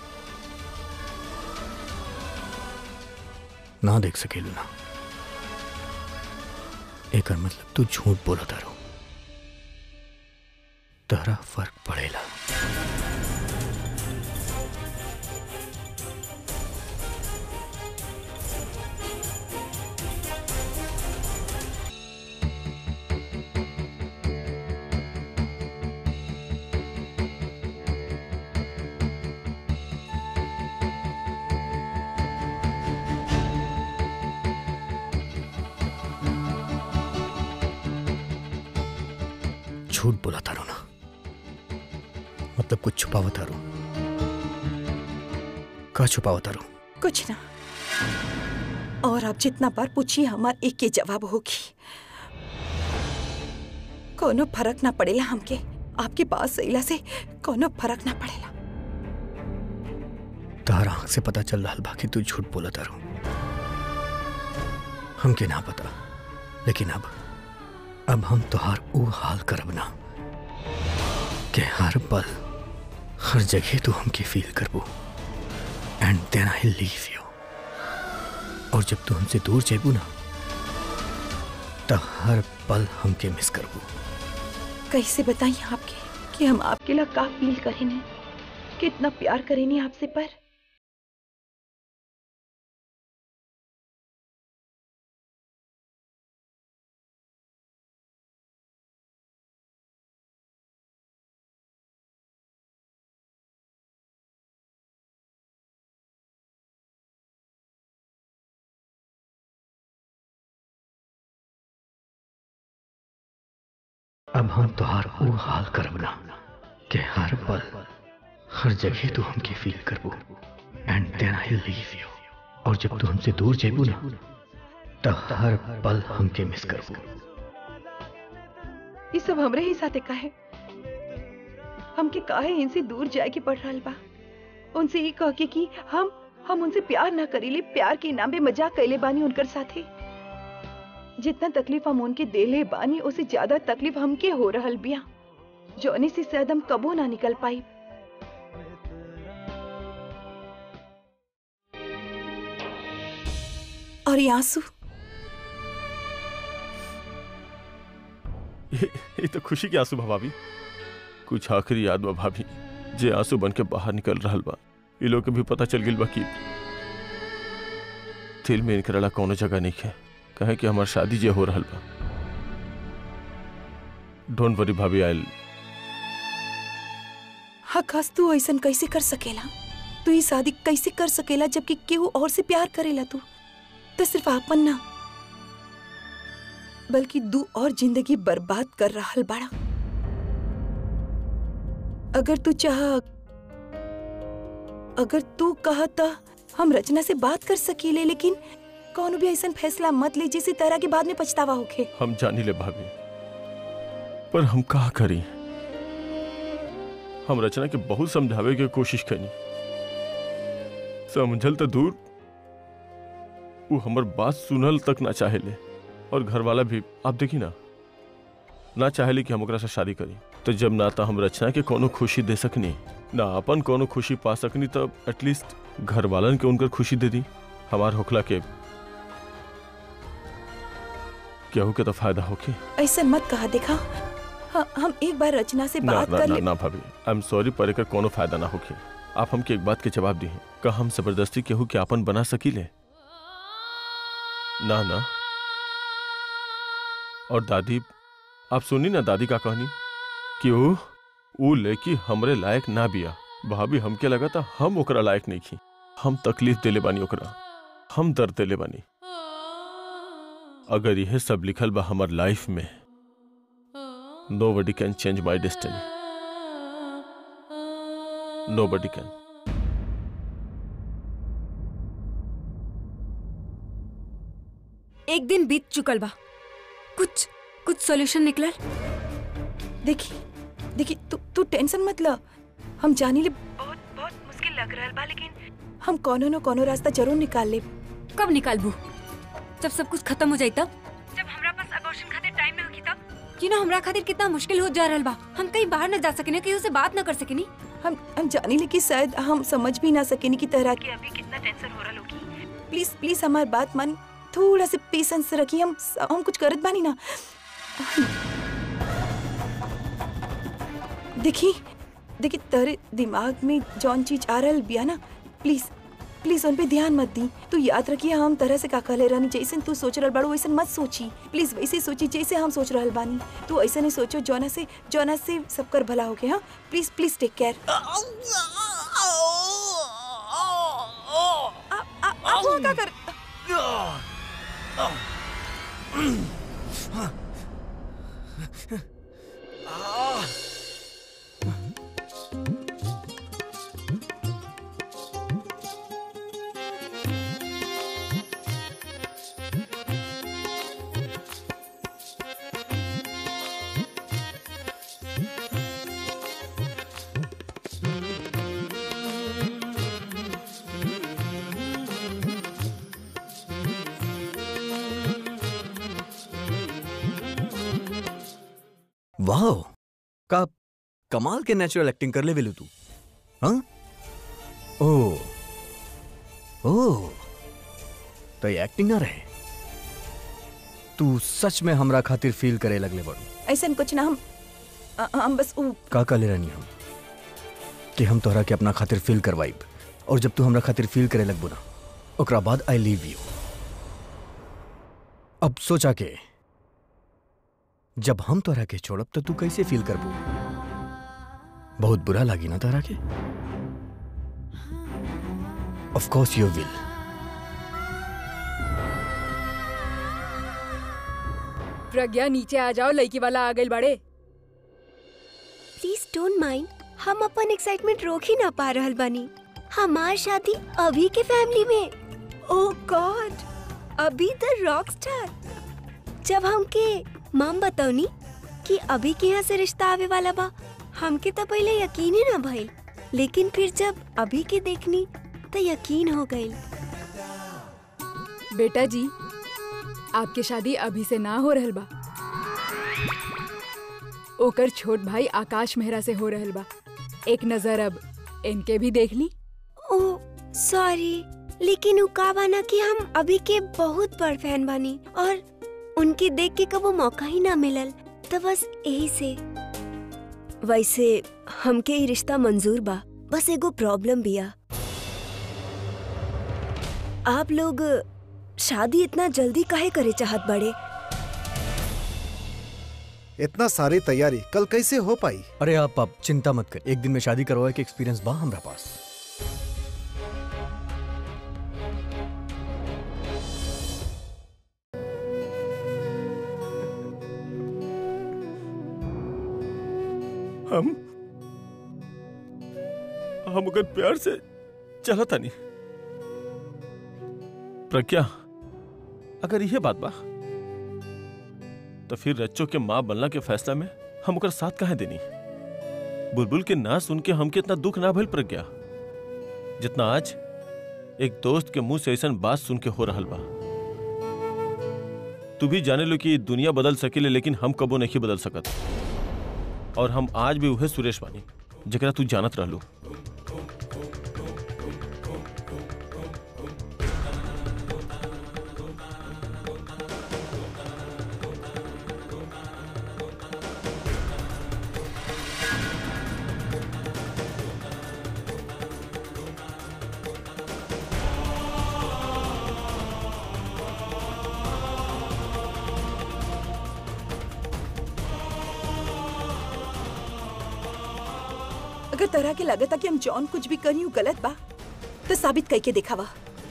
ना देख सकेलू ना एकर मतलब तू झूठ बोला तारो तहरा फर्क पड़ेला झूठ बोला तारो ना मतलब कुछ छुपावा तारो का छुपावा तारो कुछ ना और आप जितना बार पूछिए हमार एक के जवाब होगी कोनो फर्क ना पड़ेला हमके आपके पास अइला से कोनो फर्क ना पड़ेला तहर आंख से पता चल रहा बा कि तू झूठ बोला तारो हमके ना पता लेकिन अब अब हम तोहार ऊ हाल करब ना कि हर पल हर जगह तू हमके फील करबू and then I leave you और जब तू हमसे दूर जेबू ना तो हर पल हमके मिस करबू कैसे बताइए आपके कि हम आपके लिए का फील करें नहीं कितना प्यार करें नहीं आपसे पर अब हम तोहार ऊ हाल करब ना कि हर पल हर जगह तू हमके फील करबू and then I leave you और जब तू हमसे दूर जेबू ना तो हर पल हमके मिस करबू ये सब हमरे ही साथे काहे हमके काहे इनसे दूर जाए के पड़ रहा बा उनसे ये कह के कि हम हम उनसे प्यार ना करीले प्यार के नाम पे मजाक कैले बानी उनकर साथे जितना तकलीफ हम उनके देले बानी उससे ज्यादा तकलीफ हमके हो रहल बिया जौने से शायद हम कबो ना निकल पाई और ये आंसू ये ये तो खुशी के आंसू बा भाभी कुछ आखिरी याद बा भाभी जे आंसू बन के बाहर निकल रहल बा ये लोग के भी पता चल गिल बा कि दिल में इनकरला कोनो जगह नहीं है कहे कि हमार शादी जे हो रहल बा डोंट वरी भाभी आई हकास तू ऐसन कैसे कर सकेला तू ये शादी कैसे कर सकेला जबकि केहू और से प्यार करेला तू तो सिर्फ आपन ना बल्कि दू और जिंदगी बर्बाद कर रहल बाड़ा अगर तू चाह अगर तू कहा त हम रचना से बात कर सकीले लेकिन कौन भी ऐसा फैसला मत ले जिसे तरह के बाद में पछतावा होखे हम जानी ले भाभी पर हम का करी हम रचना के बहुत समझावे के कोशिश करी समझल तो दूर वो हमर बात सुनल तक ना चाहेले और घर वाला भी आप देखी ना ना चाहेले कि हम ओकरा से शादी करी तो जब ना तो हम रचना के कोनो खुशी दे सकनी ना अपन कोनो खुशी पा सकनी तब एटलीस्ट घर वालन के उनकर खुशी दे दी हमार होखला के केहू के तो फायदा होके ऐसा मत कहा देखा हाँ, हम एक बार रचना से ना बात ना कर ना ले ना भाभी आई एम सॉरी पर एकर कोनो फायदा ना होके आप हमके एक बात के जवाब दी का हम जबरदस्ती केहू के आपन बना सकीले ना ना और दादी आप सुनी ना दादी का कहनी कि ऊ ऊ लेकी हमरे लायक ना बिया भाभी हमके लगा था हम ओकरा लायक नहीं की हम तकलीफ देले बानी ओकरा हम दर्द देले बानी अगर यह सब लिखल बा हमर लाइफ में Nobody can change my destiny. Nobody can. एक दिन बीत चुकल बा कुछ कुछ सॉल्यूशन निकलल देखी देखी तू तू टेंशन मत ल हम जानी ले बहुत बहुत मुश्किल लग रहा बा लेकिन हम कोनो न कोनो रास्ता जरूर निकाल ले कब निकालबू जब सब कुछ खत्म हो जाई तब जब हमरा पास अबॉर्शन खातिर टाइम ना होखी तब कि ना हमरा खातिर कितना मुश्किल हो जा रहल बा हम कहीं बाहर न जा सकेनी कहीं से बात न कर सकेनी हम हम जानी ले कि शायद हम समझ भी ना सकेनी कि तरह के अभी कितना टेंशन हो रहा होगी प्लीज प्लीज हमारी बात मान थोड़ा से पेशेंस रखी हम हम कुछ करत बानी ना देखी देखी तेरे दिमाग में जौन चीज आ रहल बिया ना प्लीज प्लीज उन पे ध्यान मत दी तू याद रखिए हम तरह से का कहले रहनी जैसे तू सोच रहल बाड़ू वैसे मत सोची प्लीज वैसे सोची जैसे हम सोच रहल बानी तू ऐसे नहीं सोचो जौना से जौना से सबकर भला हो गया हाँ प्लीज प्लीज टेक केयर आप वो क्या कर वाह का कमाल के नेचुरल एक्टिंग कर ले वेलू तू हाँ ओ ओ तो ये एक्टिंग ना रहे तू सच में हमरा खातिर फील करे लगले बड़ू ऐसा कुछ ना हम अ- हम बस उ का काले रहनी हम कि हम तोहरा के अपना खातिर फील करवाइब और जब तू हमरा खातिर फील करे लगबू ना ओकरा बाद आई लीव यू अब सोचा के जब हम तोहरा के छोड़ब तो तू कैसे फील करबू बहुत बुरा लागी ना तोहरा के of course you will Pragya नीचे आ जाओ लड़की वाला आ गई बड़े प्लीज डोंट माइंड हम अपन एक्साइटमेंट रोक ही ना पा रहल बानी हमार शादी अभी के फैमिली में ओ गॉड अभी द रॉक स्टार जब हमके माम बतौनी कि अभी के यहाँ से रिश्ता आवे वाला बा हमके तो पहले यकीन ही ना भइल लेकिन फिर जब अभी के देखनी तो यकीन हो गइल बेटा जी आपके शादी अभी से ना हो रहल बा ओकर छोट भाई आकाश मेहरा से हो रहल बा एक नजर अब इनके भी देख ली ओ सॉरी लेकिन उ का बाना कि हम अभी के बहुत बड़ फैन बानी और उनके देख के कबो मौका ही ना मिलल तो बस यही से वैसे हमके ही रिश्ता मंजूर बा बस एगो प्रॉब्लम बिया आप लोग शादी इतना जल्दी काहे करे चाहत बड़े इतना सारी तैयारी कल कैसे हो पाई अरे आप आप चिंता मत कर एक दिन में शादी करवाए के एक्सपीरियंस बा हमरा पास हम हम अगर प्यार से चला था नहीं प्रज्ञा अगर यह बात बा तो फिर रच्चो के माँ बनला के फैसला में हम ओकर साथ काहे देनी बुलबुल के ना सुन के हमके इतना दुख ना भइल प्रज्ञा जितना आज एक दोस्त के मुंह से ऐसा बात सुन के हो रहल बा तू भी जाने लो कि दुनिया बदल सकेले लेकिन हम कबो नहीं बदल सकत और हम आज भी उहे सुरेश बानी जकरा तू जानत रहलू अगर तरह के लगता कि हम जॉन कुछ भी करी गलत बा तो साबित करके दिखावा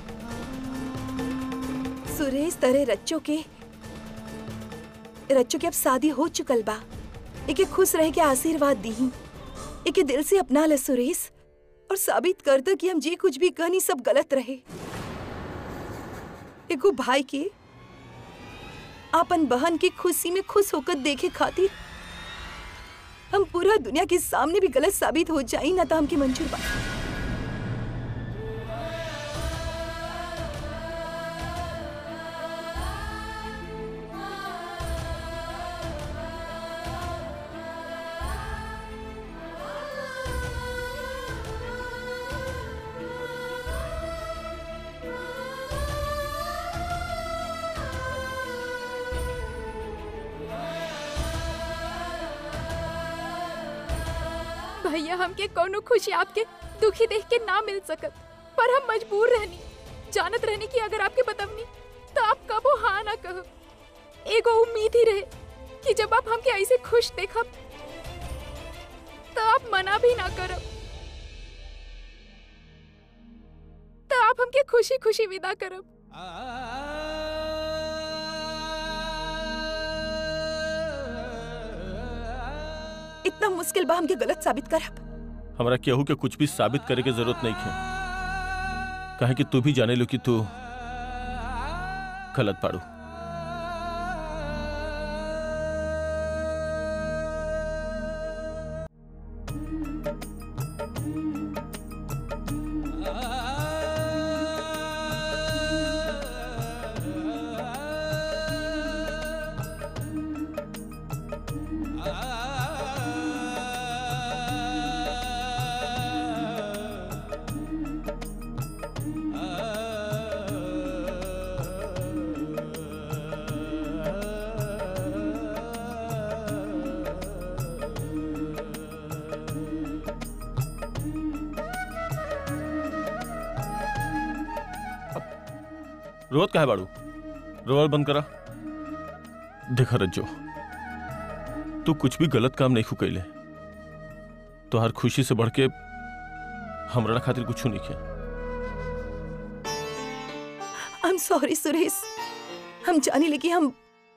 सुरेश तरह रच्चो के रच्चो के अब शादी हो चुकल बा एके खुश रह के आशीर्वाद दी एके दिल से अपना ले सुरेश और साबित कर दो कि हम जे कुछ भी कहनी सब गलत रहे एगो भाई के आपन बहन की खुशी में खुश होकर देखे खातिर हम पूरा दुनिया के सामने भी गलत साबित हो जाई ना तो हमके मंजूर बा भैया हमके कोनो खुशी आपके दुखी देख के ना मिल सकत पर हम मजबूर रहनी जानत रहनी कि अगर आपके बतवनी तो आप कबो हाँ ना कह एगो उम्मीद ही रहे कि जब आप हमके ऐसे खुश देखब तो आप मना भी ना करब तो आप हमके खुशी खुशी विदा करब इतना मुश्किल बा हमके गलत साबित करब हमरा केहू के कुछ भी साबित करे के जरूरत नहीं है काहे कि तू भी जाने लो कि तू गलत पाड़ू रोज का है बाड़ू रोल बंद करा देखा रज्जो तू कुछ भी गलत काम नहीं कैले तो हर खुशी से बढ़ के हमरा खातिर कुछ नहीं किया आई एम सॉरी सुरेश हम जाने लगे हम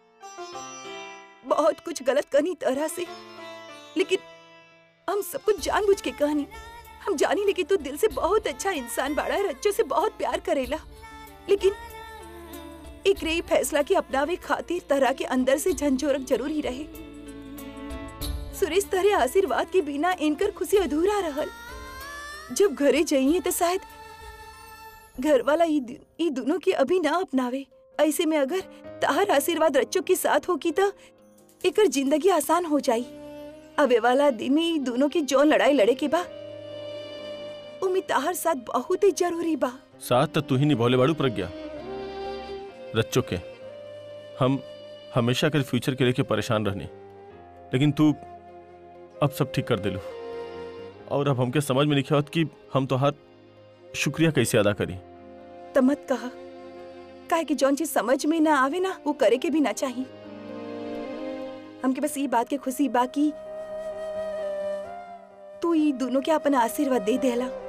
बहुत कुछ गलत करनी तरह से लेकिन हम सब कुछ जानबूझ के कहनी हम जानी लगे तू दिल से बहुत अच्छा इंसान बाड़ा है रच्चो से बहुत प्यार करेला लेकिन एक रे फैसला के अपनावे खातिर तरह के अंदर से झंझोरक जरूर ही रहे सुरेश तरह आशीर्वाद के बिना इनकर खुशी अधूरा रहल जब घरे जाइए तो शायद घर वाला ई दु- ई दोनों की अभी ना अपनावे ऐसे में अगर ताहर आशीर्वाद रच्चो के साथ होगी तो एकर जिंदगी आसान हो जाई अबे वाला दिन में ई दोनों की जो लड़ाई लड़े के बा उमी ताहर साथ बहुत ही जरूरी बा साथ तो तू ही नहीं भोले बाड़ू प्रज्ञा रच्चो के हम हमेशा कर फ्यूचर के लेके परेशान रहनी लेकिन तू अब सब ठीक कर दिलू और अब हमके समझ में नहीं आवत कि हम तो हर शुक्रिया कैसे अदा करी त मत कहा काहे कि जौन चीज समझ में ना आवे ना वो करे के भी ना चाहिए हमके बस ये बात के खुशी बा कि तू ई दोनों के अपन आशीर्वाद दे देला